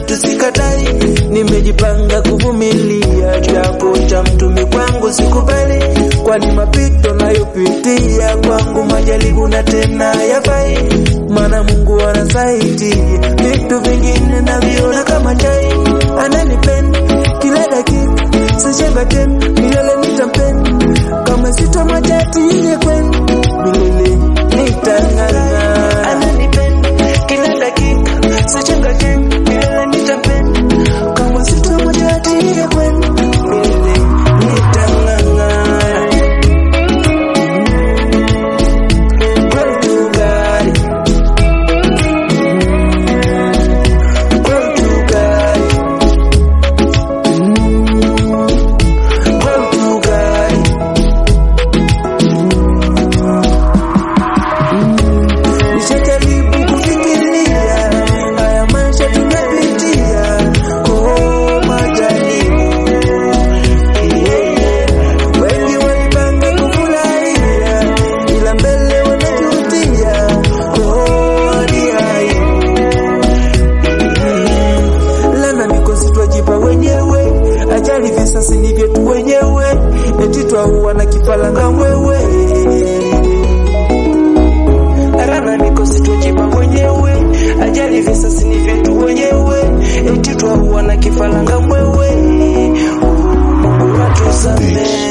vitu sikatai, nimejipanga kuvumilia, japo cha mtumi kwangu sikubali, kwani mapito nayopitia kwangu majaribu na tena yafai, maana Mungu anasaidia, vitu vingine naviona kama chai, ananipenda kila dakika, sichenga tena, milele nitampenda, kama sitomwachati ile kwenda milele nitang'ang'ana, ananipenda kila dakika, sichenga tena, milele nitampenda, kama sitomwachati ile kwenda milele nitang'ang'ana. Glory to God. Glory to God. Glory to God. Nishajaribu kufikiria haya maisha tunapitia, oh majaribu wengi walipanga kufurahia, ila mbele wanajutia, oh hadi aibu. Lana mikosi twajipa wenyewe, ajali visasi ni vyetu wenyewe, eti twaua na kifalanga mwewe. Lana mikosi twajipa wenyewe, ajali visasi ni vyetu wenyewe, eti twaua na kifalanga mwewe. Oh, Mungu atusamehe.